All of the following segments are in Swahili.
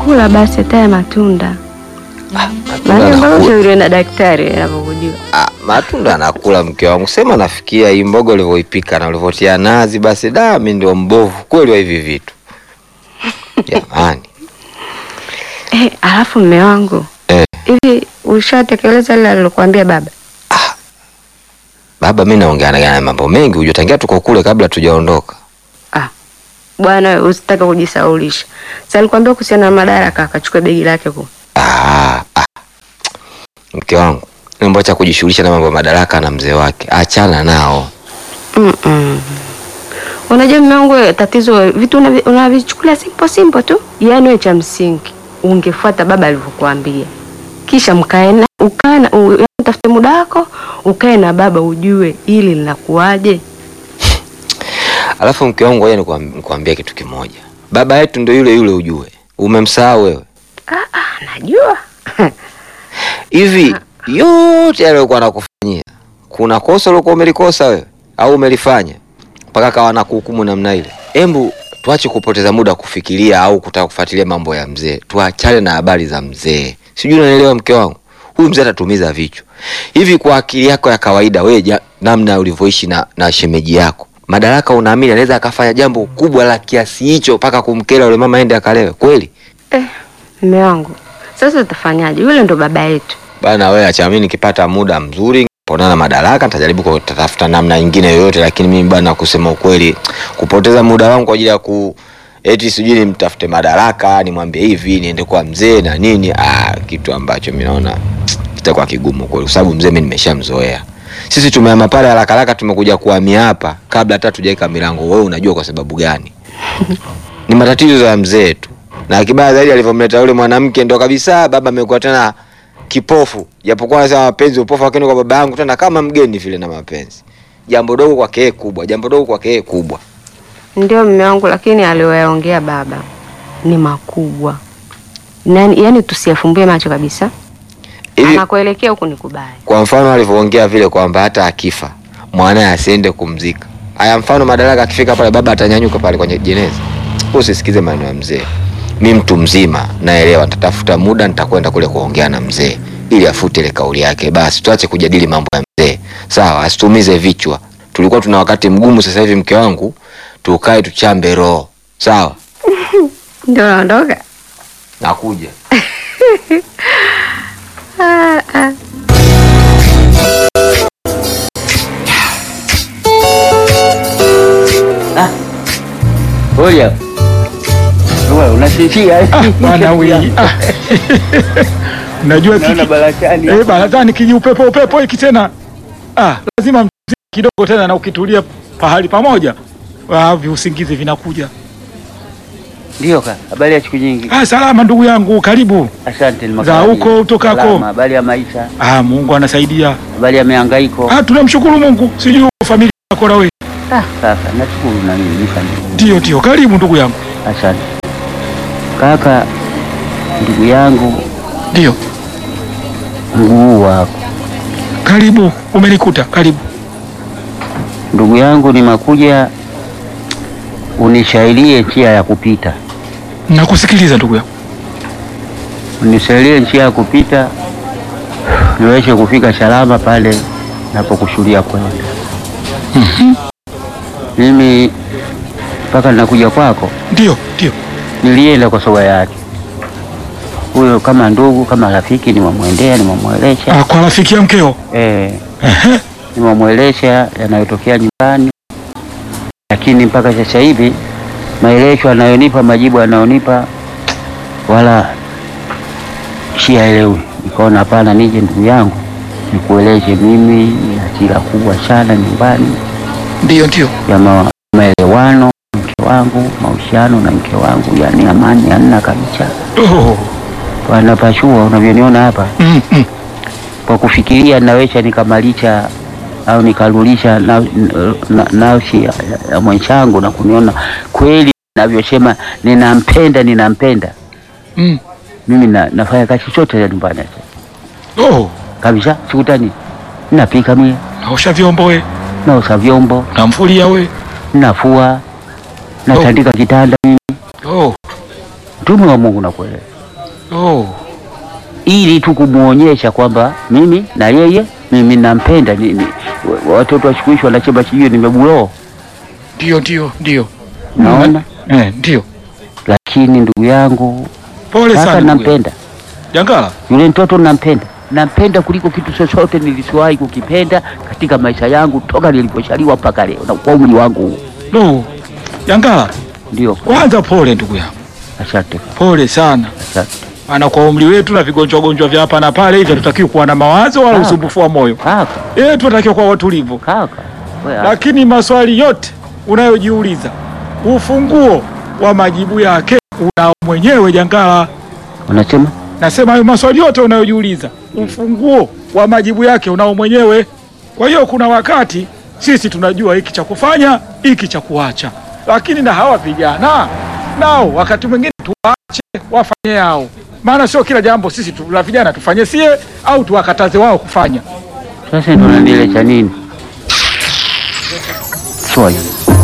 kula basi hata ya matunda. Matunda Maana mbona anakula. ushauriwe na daktari anapokujua. Ah, matunda anakula mke wangu, sema nafikia hii mboga ulivyoipika na ulivyotia nazi, basi da, mi ndio mbovu kweli wa hivi vitu jamani. Eh, alafu mme wangu Eh, hivi ushatekeleza lile alilokuambia baba? baba, mi naongea na mambo mengi, hujua tangia tuko kule kabla tujaondoka. Ah, bwana wewe usitake kujisaulisha. Sasa alikwambia kuhusiana na madaraka akachukua begi lake ku. Ah, ah. Mke wangu, mambo acha kujishughulisha na mambo ya madaraka na mzee wake, achana nao. Mm -mm. Unajua mume wangu wewe, tatizo vitu unavi- unavichukulia simple simple tu. Yaani wewe cha msingi ungefuata baba alivyokuambia. Kisha mkae na ukae na u- yaani utafute muda wako, ukae na baba ujue hili linakuaje. Alafu mke wangu, ngoja nikwam- nikwambie kitu kimoja, baba yetu ndo yule yule, ujue. Umemsahau wewe? Ah, ah, najua. Hivi yote aliyokuwa anakufanyia, kuna kosa uliokuwa umelikosa wewe au umelifanya mpaka kawa na kuhukumu namna ile? Embu tuache kupoteza muda kufikiria au kutaka kufuatilia mambo ya mzee, tuachane na habari za mzee. Sijui unanielewa mke wangu, huyu mzee atatumiza vichwa hivi. Kwa akili yako ya kawaida wewe, ja- namna ulivyoishi na, na shemeji yako Madaraka, unaamini anaweza akafanya jambo kubwa la kiasi hicho mpaka kumkera yule mama ende akalewe kweli? Eh, mume wangu. Sasa utafanyaje? Yule ndo baba yetu. Bana wewe acha mimi nikipata muda mzuri ponana madaraka nitajaribu kutafuta namna nyingine yoyote, lakini mimi bana, kusema ukweli, kupoteza muda wangu kwa ajili ya ku eti sijui nimtafute madaraka nimwambie hivi niende kwa mzee na nini, ah, kitu ambacho mimi naona kitakuwa kigumu kweli, kwa sababu mzee mimi nimeshamzoea. Sisi tumehama pale haraka haraka, tumekuja kuhamia hapa kabla hata tujaweka milango. Wewe unajua kwa sababu gani? ni matatizo ya mzee tu, na kibaya zaidi alivyomleta yule mwanamke ndo kabisa baba amekuwa tena kipofu, japokuwa anasema mapenzi upofu, lakini kwa baba yangu tena kama mgeni vile na mapenzi. Jambo dogo kwake yeye kubwa, jambo dogo kwake yeye kubwa. Ndio mume wangu, lakini aliyoyaongea baba ni makubwa. Nani, yani tusiyafumbie macho kabisa. Hivi Anakuelekea huku ni kubaya. kwa mfano alivyoongea vile kwamba hata akifa mwanaye asiende kumzika. Haya, mfano Madaraka akifika pale, baba atanyanyuka pale kwenye jeneza. Usisikize maneno ya mzee. Mi mtu mzima naelewa, nitatafuta muda, nitakwenda kule kuongea na mzee ili afute ile kauli yake. Basi tuache kujadili mambo ya mzee, sawa? Asitumize vichwa. Tulikuwa tuna wakati mgumu, sasa hivi mke wangu, tukae tuchambe roho, sawa? Ndio naondoka. Nakuja. Ah, ah. Oya. Wewe unasinzia eh? Bwana wewe. Ah. Unajua Naona kiki. barakani. Eh, barazani kiji upepo upepo hiki tena. Ah, lazima mziki kidogo tena na ukitulia pahali pamoja. Ah, viusingizi vinakuja. Ndio ka. Habari ya siku nyingi. Ah, salama ndugu yangu, karibu. Asante ni Za makaribio. huko utokako? Salama, Habari ya maisha. Ah, Mungu anasaidia. Habari ya mihangaiko. Ah, tunamshukuru Mungu. Sijui familia yako na wewe. Ah, sasa nashukuru na mimi nifanye. Ndio, ndio. Karibu ndugu yangu. Asante. Kaka ndugu yangu Ndio. mguu wako. Karibu. Umenikuta. Karibu. Ndugu yangu nimekuja unishairie njia ya kupita. Nakusikiliza ndugu yangu. Unisaidie njia ya kupita niweze kufika salama pale napokushuhudia kwenda. Mimi mpaka ninakuja kwako Ndio, ndio. nilienda kwa soga yake huyo, kama ndugu kama rafiki, nimemwendea nimemwelesha, Ah, kwa rafiki ya mkeo. eh, Ehe. nimemwelesha yanayotokea nyumbani, lakini mpaka sasa hivi maelezo anayonipa majibu anayonipa wala siyaelewi. Nikaona hapana, nije ndugu yangu nikueleze, mimi nina hasira kubwa sana nyumbani Ndio, ndio. ya ma- maelewano na mke wangu, mahusiano na mke wangu, yani amani hamna kabisa. Oh. Wanapashua unavyoniona hapa, Mm, mm. kwa kufikiria naweza nikamalisha au nikarulisha na- na- nafsi ya, ya mwenzangu na kuniona kweli navyosema ninampenda, ninampenda Mm. mimi na, nafanya kazi chote za nyumbani Oh. kabisa, sikutani, napika mie, Naosha vyombo we. naosha vyombo, Namfulia we. nafua, natandika kitanda mimi Oh. mtume wa Mungu nakuelewa, Oh. ili tu kumuonyesha kwamba mimi na yeye mimi nampenda. Ni, ni, wa- watoto wa siku hizi wanachemba sijui nimebuloa, Ndio, ndio, ndio. naona Eh, ndio. lakini ndugu yangu Pole kaka, sana. ndugu yangu. nampenda Jangala. yule mtoto, nampenda nampenda kuliko kitu chochote nilisiwahi kukipenda katika maisha yangu toka nilipozaliwa mpaka leo na kwa umri wangu huu. No. Jangala. Ndio, Kwanza pole ndugu yangu. asante kaka, Pole sana. asante Maana kwa umri wetu na vigonjwa gonjwa vya hapa na pale hivi hatutakiwi kuwa na mawazo wala Ah. usumbufu wa moyo. kaka, Eh, tunatakiwa kuwa watulivu. kaka wewe, Lakini maswali yote unayojiuliza, ufunguo wa majibu yake unao mwenyewe Jangala. unasema Nasema hayo maswali yote unayojiuliza, ufunguo wa majibu yake unao mwenyewe. Kwa hiyo kuna wakati sisi tunajua hiki cha kufanya, hiki cha kuacha, lakini na hawa vijana nao wakati mwingine tuwache wafanye yao, maana sio kila jambo sisi tu, la vijana tufanye sie au tuwakataze wao kufanya. sasa ndo nanilecha nini swali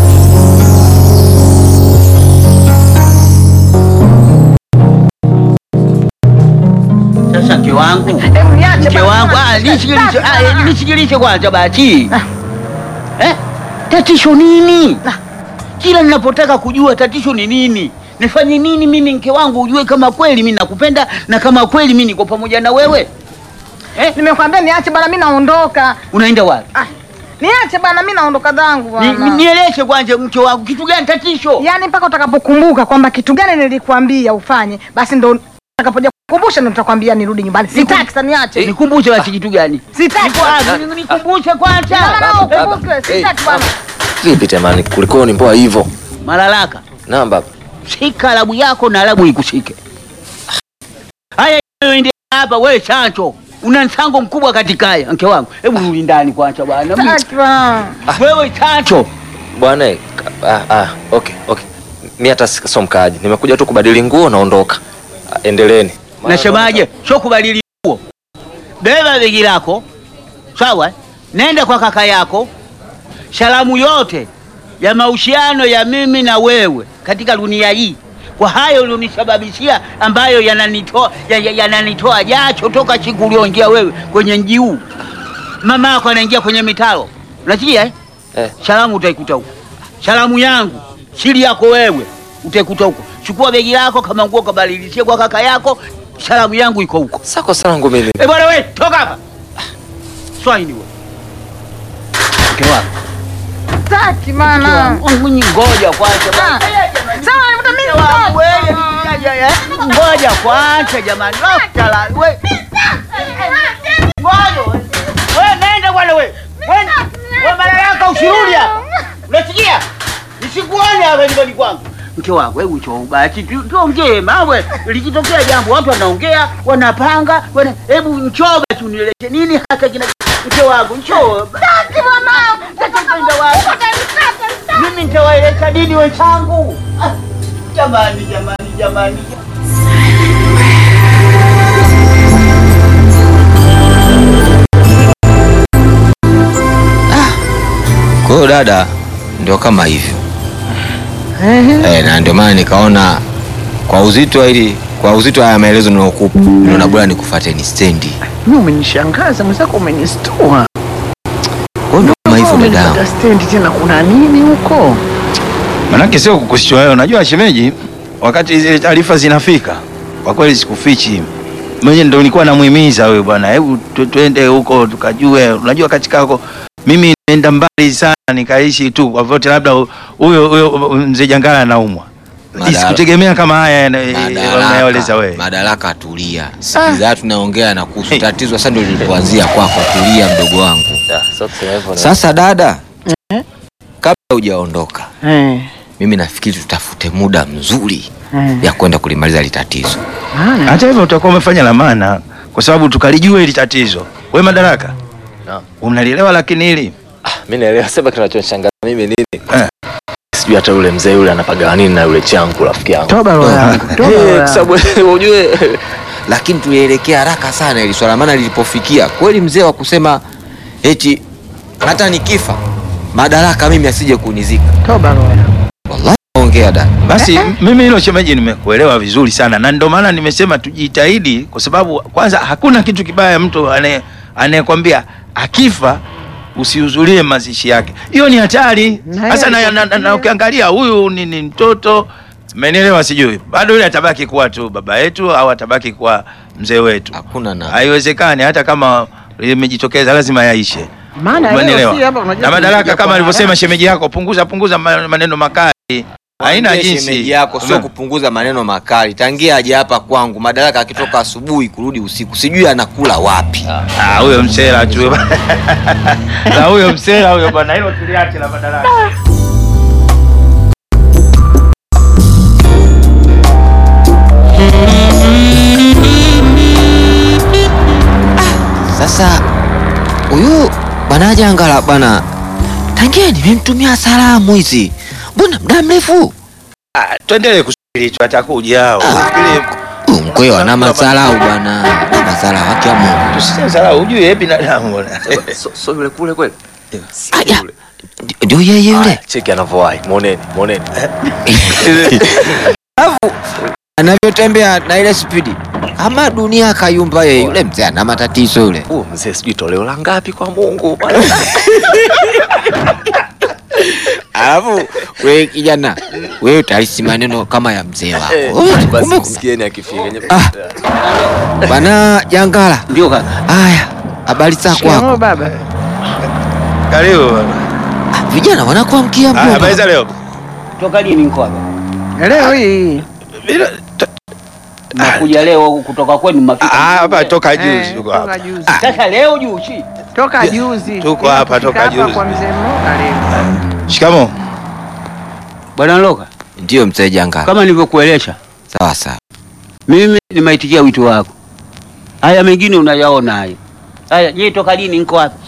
sasa mke wangu mke wangu ah, nishikilishe ah, eh, nishikilishe kwanza basi eh? tatizo nini kila ninapotaka kujua tatizo ni nini nifanye nini mimi mke wangu ujue kama kweli mimi nakupenda na kama kweli mimi niko pamoja na wewe eh? Nimekwambia niache bana, mimi naondoka. unaenda wapi Ah, niache bana, mimi naondoka zangu Ni- ni- bwana. nieleze kwanza mke wangu kitu gani tatizo Yaani mpaka utakapokumbuka kwamba kitu gani nilikwambia ufanye, basi ndo utakapoja kukumbusha ndo nitakwambia nirudi nyumbani. Sitaki sasa, niache. nikumbushe basi kitu gani Sitaki. Niko- ah, ni- nikumbushe Ina maana kwanza wewe ukumbuke, sitaki bwana. Vipi temani, kulikoni mpoa hivyo? malalaka Naam baba. shika alabu yako na alabu ikushike haya ende hapa wewe chancho una mchango mkubwa katika haya mke wangu hebu rudi ndani kwanza bwana Mimi- Sitaki bwana. wewe chancho Bwana, eh, ah, ah, okay, okay. Mi hata si- sio mkaaji, nimekuja tu kubadili nguo naondoka. Ah, Endeleeni. nasemaje sio kubadili nguo beba begi lako sawa nenda kwa kaka yako salamu yote ya mahusiano ya mimi na wewe katika dunia hii kwa hayo ulionisababishia ambayo yananitoa ya- ya- yananitoa jacho toka siku ulioingia wewe kwenye mji huu mama yako anaingia kwenye mitaro unasikia eh? Eh. salamu utaikuta huko salamu yangu siri yako wewe utaikuta huko chukua begi lako kama nguo kabadilishie kwa kaka yako salamu yangu iko huko Sako sangu mimi. Eh, bwana we, toka hapa. Swahili wewe. Mke wako. Sitaki Mke bwana. wangu. Mwenye ngoja kwanza. Ah. bwana. Sawa, nifuta mimi Mke wangu, mtoto. wewe, nikujaja, eh? Ngoja kwanza jamani. Lofta la we. Ngoja. we. We nenda bwana we. We we mara yako usirudi hapa. Unasikia? Nisikuone hapa nyumbani kwangu. Mke wangu, hebu cho basi tu- tuongee mawe. Likitokea jambo watu wanaongea, wanapanga, wana hebu njoo basi unieleze nini hasa kina mke wangu njoo. Sitaki bwana. Sasa mpenda wangu. Mimi nitawaeleza nini wenzangu? Ah, Jamani, jamani, jamani. Kwa hiyo dada, ndio kama hivyo eh, na ndio maana nikaona kwa uzito hili kwa uzito haya maelezo ninayokupa naona bora nikufuate stendi. Mimi umenishangaza mwenzako, umenistua. Kwa hiyo ndio kama hivyo dadangu. Umenipata stendi tena, kuna nini huko? Manake sio kukushtua wewe. Unajua shemeji, wakati zile taarifa zinafika, kwa kweli sikufichi mwenye ndo nilikuwa namuhimiza wewe bwana, hebu tu- tuende huko tukajue. Unajua katika huko mimi nimeenda mbali sana, nikaishi tu kwa vyote, labda hu- huyo huyo mzee Jangala anaumwa, Madara- sikutegemea kama haya yana- unayoeleza Madaraka, wewe. madaraka, tulia. Sikiza tunaongea na kuhusu tatizo sasa, ndio lilipoanzia kwako. Tulia mdogo wangu. Ah, sio kusema hivyo. na- Sasa dada, kabla hujaondoka, Eh, mimi nafikiri tutafute muda mzuri eh. ya kwenda kulimaliza hili tatizo. Maana Hata hivyo utakuwa umefanya la maana, kwa sababu tukalijua hili tatizo. We Madaraka, Naam. unalielewa lakini hili Ah, mimi naelewa sema kinachonishangaza mimi nini? Eh. Sijui hata yule mzee yule anapagawa nini na yule changu rafiki yangu. toba roho yangu, toba roho Eh, kwa yangu. sababu ujue lakini tulielekea haraka sana ili swala, maana lilipofikia kweli mzee wa kusema eti hata nikifa madaraka mimi asije kunizika. Toba roho yangu. Wallahi ongea ongea dada. Basi mimi hilo shemeji, nimekuelewa vizuri sana, na ndio maana nimesema tujitahidi, kwa sababu kwanza hakuna kitu kibaya mtu anaye anayekwambia akifa usihudhurie mazishi yake, hiyo ni hatari. Na Sasa yeye na, na, na, na ukiangalia huyu ni, ni mtoto, umenielewa? Sijui bado yule atabaki kuwa tu baba yetu au atabaki kuwa mzee wetu, Hakuna na haiwezekani. Hata kama imejitokeza lazima yaishe. Maana leo Umenielewa? si hapa unajua Na madaraka tunakuja kama kwa alivyosema haraka. shemeji yako, punguza punguza ma- maneno makali, haina Mwambie jinsi shemeji yako sio Umeona? kupunguza maneno makali. Tangia aje hapa kwangu, madaraka akitoka asubuhi kurudi usiku, sijui anakula wapi. Ah, huyo msela tu na huyo msela huyo bwana, hilo tuliache la madaraka. Sasa huyu bwana Jangala bwana, tangia nimemtumia salamu hizi, mbona muda mrefu Ah, tuendelee kusubiri tu atakuja hao. Ili huyu mkweo ana masalau bwana, ana masalau haki ya Mungu. tusije sala ujue yeye binadamu bwana. So, so yule kule kweli? Aya, ndio yeye yule Aya, Cheki anavyowahi. Muoneni, muoneni. anavyotembea na ile spidi, ama dunia kayumba yeye. Yule mzee ana matatizo yule. Huyo mzee sijui toleo la ngapi kwa Mungu. Alafu wewe kijana, wewe utalisi maneno kama ya mzee wako. Wewe, Basi kumbe- msikieni akifika. Ah. Bwana Jangala, Ndio kaka. haya habari zako Shikamoo hapo? baba. Karibu bwana. Ah, Vijana wanakuamkia Ah, habari mjomba. za leo. Toka lini niko hapa? Leo hii Bila- to- Nakuja leo kutoka kwenu Ah, mafika. hapa toka eh, juzi tuko toka hapa. juzi. Sasa leo juu chi. Toka juzi. tuko hapa, toka Hapa juzi. Kwa mzee Mloka leo. Shikamoo. Bwana Loka, Ndio mzee Jangala. kama nilivyokuelesha, Sawa sawa. mimi nimeitikia wito wako. Haya mengine unayaona hayo. Haya, je, toka lini niko hapa?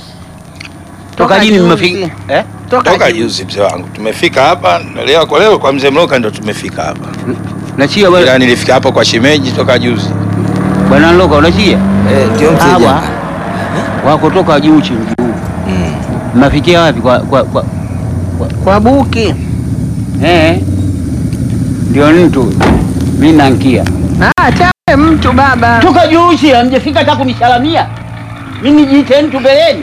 Toka Toka lini juzi. mmefika? Eh? Toka juzi mzee wangu. Tumefika hapa na leo kwa leo kwa mzee Mloka ndo tumefika hapa. Unachia Ila bwana nilifika hapo kwa shemeji toka juzi. Bwana Loka, unachia? Eh, ndio mzee Hawa Jangala. wako toka juu chini juu. Mm. Mnafikia wapi kwa kwa, kwa Kwa buki. eh? Ndio mtu mimi nankia. Ah, chawe mtu baba. Toka juu chini hamjafika hata kunisalamia. Mimi nijiite mtu mbeleni.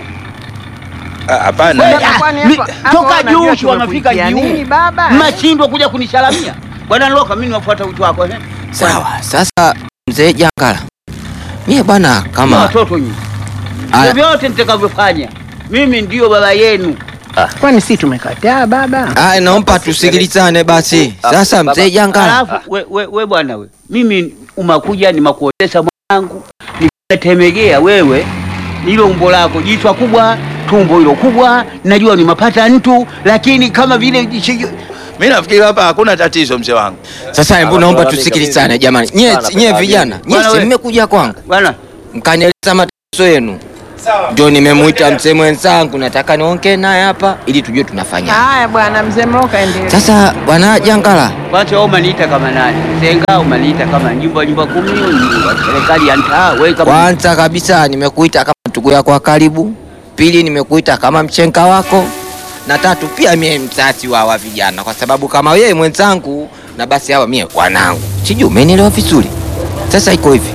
Ah, Hapana. Wewe, Baba, kwani mi- hapo- hapo toka unajua juu wanafika tumekuitia juu. nini, baba? Mnashindwa kuja kunisalamia. Bwana Loka, mimi nafuata wito wako eh. Sawa. Sasa mzee Jangala. Mie bwana Kama kama watoto nyinyi. Aya. Vyovyote nitakavyofanya. Mimi ndio baba yenu. Kwani si tumekataa baba? Ah, naomba tusikilizane basi. Sasa mzee Jangala. Alafu we, we, we bwana we, mimi umakuja nimakuotesha mwanangu, nikatemegea wewe, hilo umbo lako, jichwa kubwa, tumbo hilo kubwa, najua ni mapata mtu, lakini kama vile jicho- Mimi nafikiri hapa hakuna tatizo mzee wangu. Sasa hebu naomba tusikilizane jamani. Nyie nyie vijana, nyie Bwana si we. mmekuja kwangu. bwana Mkanieleza matatizo yenu. Ndio nimemuita mzee mwenzangu, nataka niongee naye hapa ili tujue tunafanya. Haya bwana, mzee Mloka endelea. Sasa bwana Jangala, kwanza wewe umaniita kama nani? Senga umaniita kama nyumba nyumba kumi, nyumba serikali ya mtaa, wewe kama kwanza kabisa nimekuita kama ndugu yako wa karibu, pili nimekuita kama mchenga wako, na tatu pia mie mzazi wa hawa vijana, kwa sababu kama wewe mwenzangu na basi hawa mie wanangu. Sijui umenielewa vizuri. Sasa iko hivi,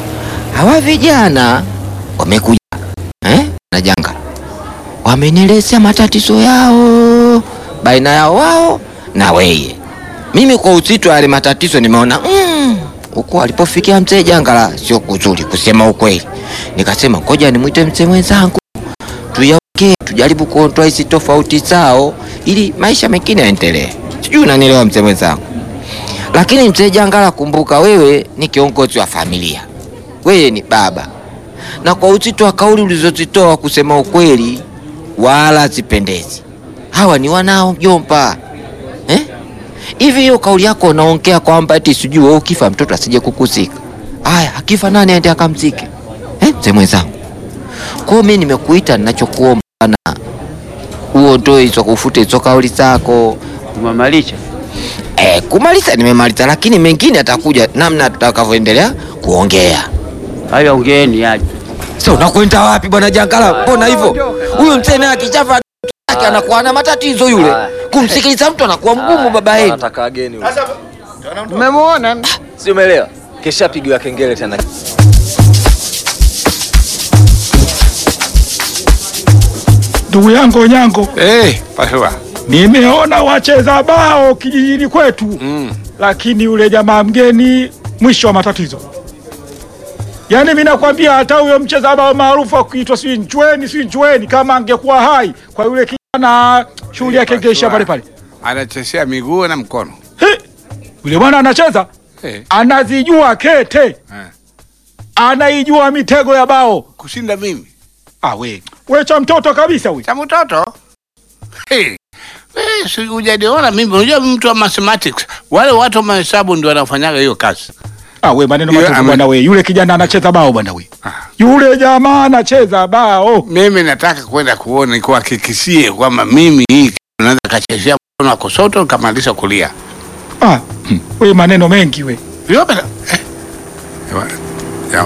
hawa vijana wamekuja eh, na janga, wamenielezea matatizo yao baina yao wao na weye. Mimi kwa uzito wa yale matatizo nimeona mm, huko alipofikia mzee Jangala sio kuzuri, kusema ukweli. Nikasema ngoja nimwite mzee mwenzangu tuyaongee, tujaribu kuondoa hizi tofauti zao ili maisha mengine yaendelee. Sijui unanielewa mzee mwenzangu. Lakini mzee Jangala, kumbuka wewe ni kiongozi wa familia, wewe ni baba, na kwa uzito wa kauli ulizozitoa, kusema ukweli, wala zipendezi. Hawa ni wanao mjomba, eh? Hivi hiyo kauli yako unaongea kwamba eti sijui wewe ukifa mtoto asije kukuzika. Aya, akifa nani aende akamzike? Eh, mzee mwenzangu. Kwa hiyo mimi nimekuita ninachokuomba na uondoe hizo kufute hizo kauli zako. umemalisha. Eh, kumaliza nimemaliza, lakini mengine atakuja namna tutakavyoendelea kuongea. Haya, ongeeni aje. Sasa unakwenda wapi bwana Jangala? Mbona hivyo? Huyu mzee naye akichafa yake anakuwa na matatizo yule. Kumsikiliza mtu anakuwa mgumu baba yenu. Anataka ageni yule. Umemwona? Si umeelewa? Kesha pigiwa kengele tena. Ndugu yangu Onyango, Eh, pasua. nimeona wacheza bao kijijini kwetu Mm. lakini yule jamaa mgeni mwisho wa matatizo. Yaani mimi nakwambia hata huyo mcheza bao maarufu akuitwa si Nchweni si Nchweni, kama angekuwa hai kwa yule kijana, shughuli yake ingeisha pale pale. Anachezea miguu na mkono. He, Yule bwana anacheza, Eh, anazijua kete, eh. anaijua mitego ya bao. Kushinda mimi. Ah, we we cha mtoto kabisa huyu. Cha mtoto. Hey. Wewe si hujaniona mimi, unajua mtu wa mathematics. Wale watu wa mahesabu ndio wanafanyaga hiyo kazi. Ah, we maneno Yule matupu ame- bwana we. Yule kijana anacheza bao bwana we. Ah. Yule jamaa anacheza bao. Mimi nataka kwenda kuona nikuhakikishie kwamba mimi hii kitu naweza kachezea mkono wa kushoto kamalisha kulia. Ah, hmm, we maneno mengi we. Yope. Eh. Ewa. Ya.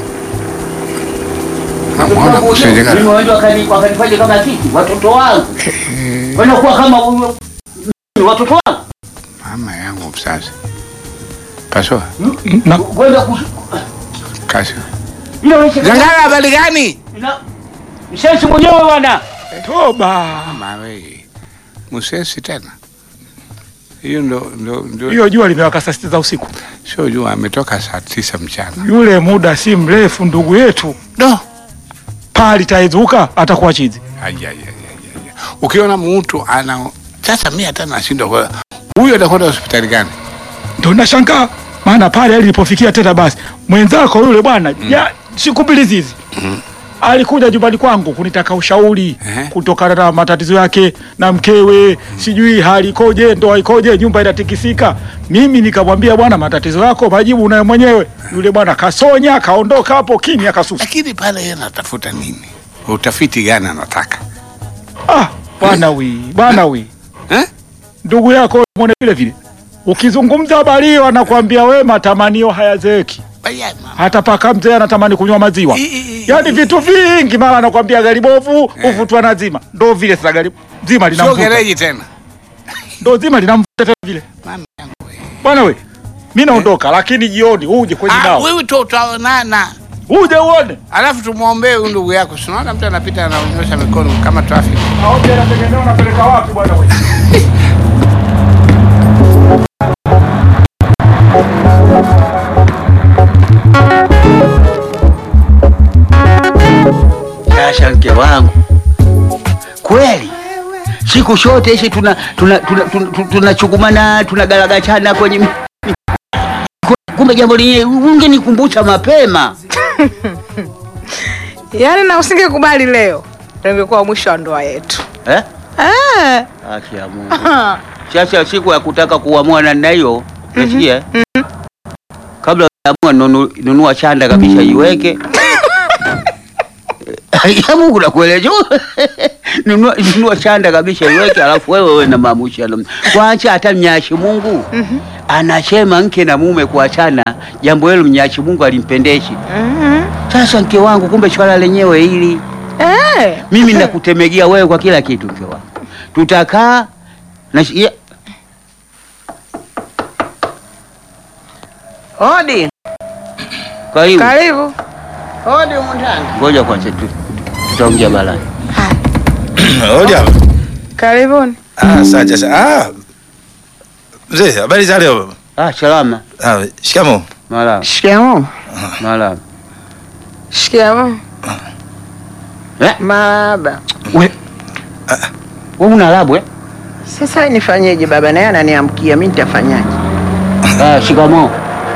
Namuona kushinjika. Mimi waende wakani- wakanifanya kama sisi watoto wangu wanakuwa kama huyo watoto wangu Mama yangu mzazi. Pasua. Na, kwenda kus- Kasi. ile wewe Zangara habari gani? ina mshensi mwenyewe bwana toba. Mama wewe. Musesi tena. Hiyo ndo ndo ndo Hiyo jua limewaka saa sita za usiku. sio jua ametoka saa tisa mchana. Yule muda si mrefu ndugu yetu No. pali taizuka atakuwa chizi. Aya, aya, aya, aya. Ukiona mtu ana sasa mimi hata nashindwa kwa huyo atakwenda hospitali gani? Ndio nashangaa maana pale alipofikia tena basi mwenzako yule bwana ya siku mbili zizi alikuja nyumbani kwangu kunitaka ushauri Ehe. kutokana na matatizo yake na mkewe, sijui hali ikoje, ndoa ikoje, nyumba inatikisika. Mimi nikamwambia bwana, matatizo yako majibu unayo mwenyewe. Yule bwana kasonya, kaondoka hapo kimya, kasusa. Lakini pale yeye anatafuta nini? Utafiti gani anataka? Ah, bwana wi, bwana wi, Eh? ndugu yako mwone vile vile, ukizungumza habari hiyo anakwambia we, matamanio hayazeeki. Baya mama. hata paka mzee anatamani kunywa maziwa, I- i- i- yaani vitu vingi. Mara anakwambia gari bovu uvutwa na zima, ndo vile sasa gari zima Sio linamvuta, gereji tena. ndo zima linamvuta tena vile. Mama yangu wewe. Bwana we, mi naondoka, lakini jioni uje kwenye Ah, nao, wewe tu utaonana. uje uone Alafu tumwombee huyu ndugu yako. Si unaona mtu anapita anaonyesha mikono kama traffic. aoje, anategemea unapeleka wapi bwana we. Sasa mke wangu, kweli siku zote hizi tuna tuna tuna tuna- tunachukumana tunagaragachana kwenye mi- mi- kumbe jambo lenyewe ungenikumbusha mapema. Yaani na usingekubali leo, ndio ingekuwa mwisho wa ndoa yetu. Eh? Eh. Haki ya Mungu. Sasa siku ya kutaka kuamua namna hiyo, unasikia? Kabla hujaamua nunu, nunua chanda kabisa iweke. ya Mungu nakueleza. nunua, nunua chanda kabisa iweke, alafu wewe wewe na maamuzi kwanza. Hata mnyashi Mungu anasema mke na mume kuachana, jambo hilo mnyashi Mungu alimpendeshi. Sasa mke wangu, kumbe swala lenyewe hili Eh. mimi nakutemegia wewe kwa kila kitu mke wangu. Tutakaa na ya, Hodi. karibu. Karibu. Hodi humu ndani. Ngoja kwanza tu, tutaongea balani. Hoja. Karibuni. Ah, asante sana. Ah. Mzee, habari za leo? Ah, salama. Ah, shikamo. Malama. Shikamoo. Malama. Shikamoo. Eh? Baba. We. Wewe una labu eh? Sasa nifanyeje baba? Naye ananiamkia, mimi nitafanyaje? Ah, shikamoo.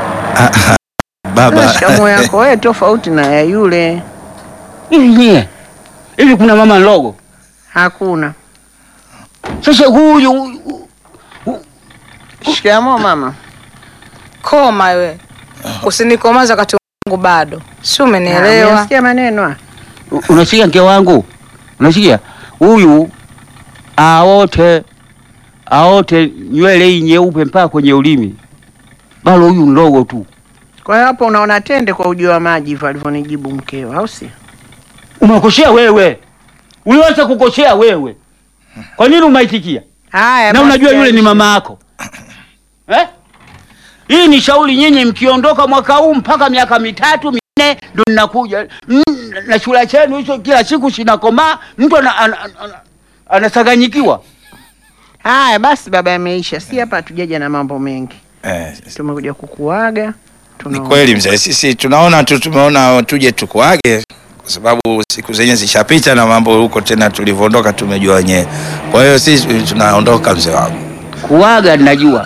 Baba. Shikamoo yako wewe tofauti na ya yule. Hivi nyie. Hivi kuna mama ndogo. Hakuna. Sasa huyu Shikamoo mama. Koma we. Usinikomaza wakati wangu bado. Si Ah, umenielewa? Umesikia maneno? ah? U- unasikia mke wangu? Unasikia? Huyu aote aote nywele hii nyeupe mpaka kwenye ulimi. Bado huyu ndogo tu. Kwa hiyo hapo unaona tende kwa ujio wa maji hivyo alivyonijibu mkeo, au si? Umekosea wewe. Uliweza kukosea wewe. Kwa nini umaitikia? Haya, Na basi unajua yule ni yaishe. mama yako eh? Hii ni shauri nyinyi, mkiondoka mwaka huu mpaka miaka mitatu minne ndo ninakuja Mm, na shule chenu hicho kila siku sinakomaa, mtu ana- ana- ana- anasaganyikiwa. Haya basi, baba, yameisha. Si hapa hatujaja na mambo mengi, Eh, tumekuja kukuaga. ni Tuna kweli mzee, sisi tunaona tu, tumeona tuje tukuage kwa sababu siku zenye zishapita na mambo huko tena tulivyoondoka tumejua wenyewe. Kwa hiyo sisi tunaondoka mzee wangu. Kuwaga najua,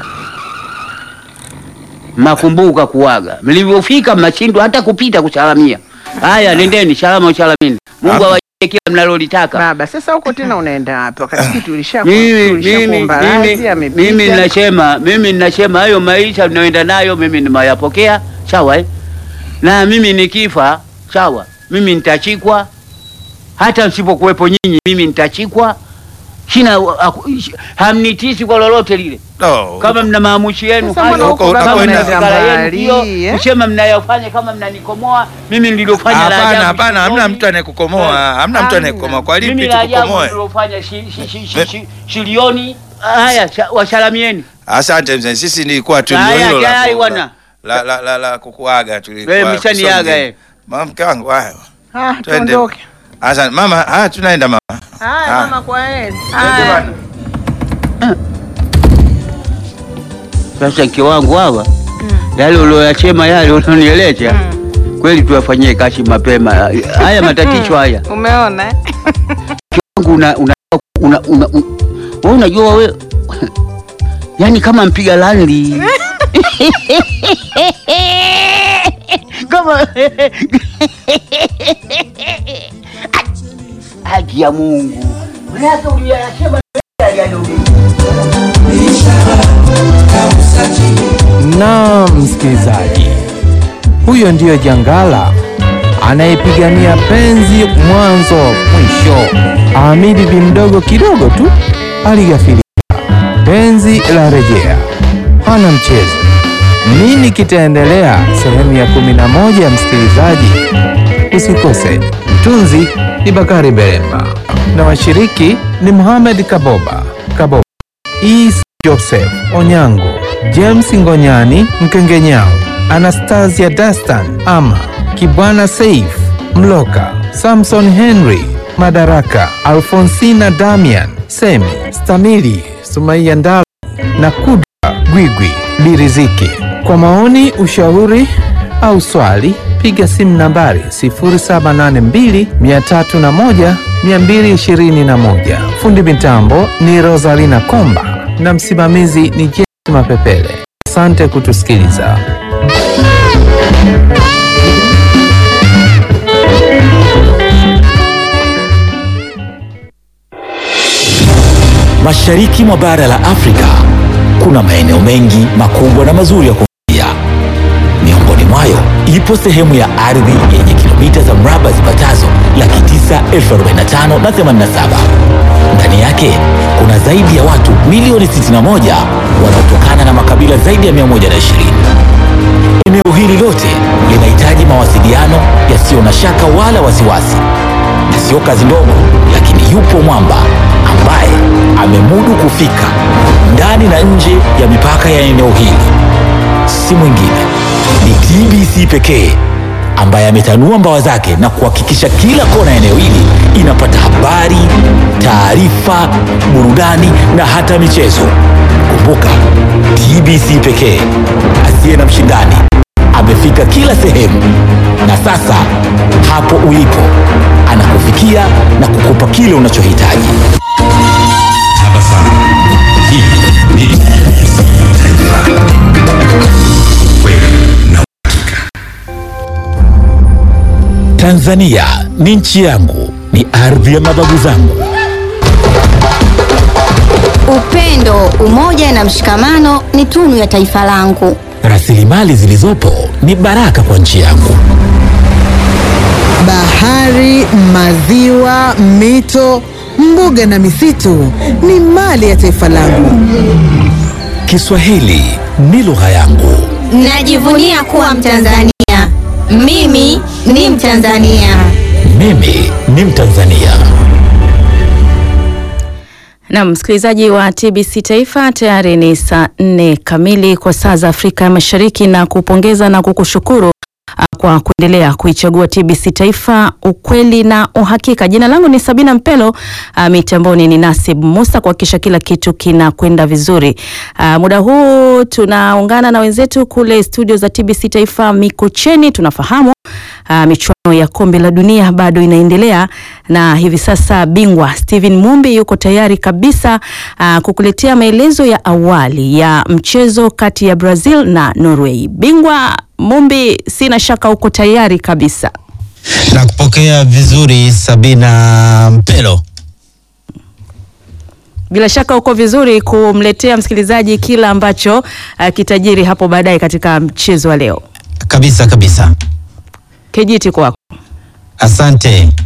makumbuka kuwaga, mlivyofika mnashindwa hata kupita kusalamia. Haya, nendeni salama usalamini. Mungu Hapa. awajalie kila mnalolitaka. baba, sasa huko tena unaenda wapi? Wakati sisi tulisha Mimi tulisha mimi kuomba mimi radhi, amepita. mimi ninasema mimi ninasema hayo maisha tunayoenda nayo mimi nimayapokea sawa eh? Na mimi nikifa sawa, mimi nitachikwa, hata msipokuwepo nyinyi, mimi nitachikwa. Sina aku- hamnitisi kwa lolote lile. No. Kama mna maamushi yenu Sasa hayo, mbona huko kama unakwenda mna fikra yenu mbali, hiyo, eh? msema mnayofanya kama mnanikomoa mimi nililofanya la Hapana, ajabu hapana, hamna shingoni. mtu anayekukomoa, hamna mtu Hamna. anayekukomoa. Kwa Mimi lipi la ajabu tukukomoe? nililofanya shi- shi- shi- shi- shi- shilioni. Haya, sha- wasalamieni. Asante mzee, sisi nilikuwa tu Haya, ndio hilo la tayari ku- bwana. la la la, la kukuaga tulikuwa. Wewe mshaniaga kusonge. eh. Mama mke wangu haya. Ah, Twende. tuondoke. Asante mama, haya tunaenda mama. Haya Ah. mama, kwa heri. Twende bwana. Sasa mke wangu hawa yale ulioyachema yale unaonieleza kweli, tuyafanyie kazi mapema. Haya matatizo haya Umeona eh? wangu una, una, una, una, un- wewe unajua we yani kama mpiga landi kama haki ya Mungu Manake uliyasema yale Na msikilizaji, huyo ndiyo Jangala anayepigania penzi mwanzo mwisho. Ahmidi bi mdogo kidogo tu aligafirika, penzi la rejea, hana mchezo. Nini kitaendelea sehemu ya kumi na moja? Msikilizaji, usikose. Mtunzi ni Bakari Beremba na washiriki ni Muhamed Kaboba Kaboba Is Joseph Onyango, James Ngonyani Mkengenyao, Anastasia Dastan Ama, Kibwana Saif Mloka, Samson Henry Madaraka, Alfonsina Damian Semi, Stamili Sumaiya Ndala na Kudra Gwigwi Biriziki. Kwa maoni, ushauri au swali, piga simu nambari 0782 301 221. Fundi mitambo ni Rosalina Komba na msimamizi ni James Mapepele. Asante kutusikiliza. Mashariki mwa bara la Afrika kuna maeneo mengi makubwa na mazuri ya kuvutia. Miongoni mwayo ipo sehemu ya ardhi yenye kilomita za mraba zipatazo laki tisa elfu arobaini na tano na themanini na saba. Ndani yake kuna zaidi ya watu milioni 61 wanaotokana na makabila zaidi ya 120. Eneo hili lote linahitaji mawasiliano yasiyo na shaka wala wasiwasi, na sio kazi ndogo, lakini yupo mwamba ambaye amemudu kufika ndani na nje ya mipaka ya eneo hili. Si mwingine ni TBC pekee ambaye ametanua mbawa zake na kuhakikisha kila kona ya eneo hili inapata habari, taarifa, burudani na hata michezo. Kumbuka, TBC pekee asiye na mshindani amefika kila sehemu, na sasa hapo ulipo anakufikia na kukupa kile unachohitaji. Tanzania ni nchi yangu, ni ardhi ya mababu zangu. Upendo, umoja na mshikamano ni tunu ya taifa langu. Rasilimali zilizopo ni baraka kwa nchi yangu. Bahari, maziwa, mito, mbuga na misitu ni mali ya taifa langu. Kiswahili ni lugha yangu. Najivunia kuwa Mtanzania. Mimi ni Mtanzania. Mimi ni Mtanzania. Na msikilizaji wa TBC Taifa, tayari ni saa nne kamili kwa saa za Afrika ya Mashariki, na kupongeza na kukushukuru ah, kwa kuendelea kuichagua TBC Taifa, ukweli na uhakika. Jina langu ni Sabina Mpelo, ah, mitamboni ni Nasib Musa kuhakikisha kila kitu kinakwenda vizuri. Ah, muda huu tunaungana na wenzetu kule studio za TBC Taifa Mikocheni. Tunafahamu Uh, michuano ya kombe la dunia bado inaendelea na hivi sasa bingwa Steven Mumbi yuko tayari kabisa uh, kukuletea maelezo ya awali ya mchezo kati ya Brazil na Norway. Bingwa Mumbi, sina shaka uko tayari kabisa. na kupokea vizuri Sabina Mpelo. Bila shaka uko vizuri kumletea msikilizaji kila ambacho uh, kitajiri hapo baadaye katika mchezo wa leo. Kabisa kabisa, Kijiti kwako. asante.